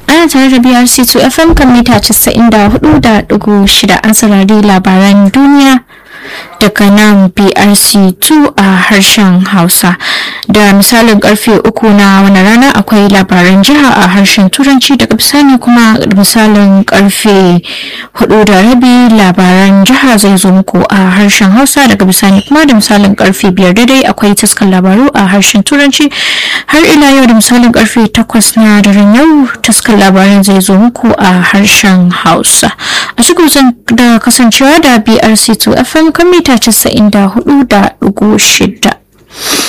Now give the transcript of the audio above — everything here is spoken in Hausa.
ana tare da brc 2 fm kan mita 94.6 an saurari labaran duniya daga nan brc 2 a harshen hausa da misalin karfe uku na wani rana akwai labaran jiha a harshen turanci daga bisani kuma misalin karfe hudu da rabi labaran jiha zai zo muku a harshen hausa daga bisani kuma da misalin karfe biyar daidai akwai taskar labaru a harshen turanci har ila yau da misalin karfe takwas na daren yau taskar labaran zai zo muku a harshen hausa a cikin da kasancewa da brc 2 fm kan mita 94.6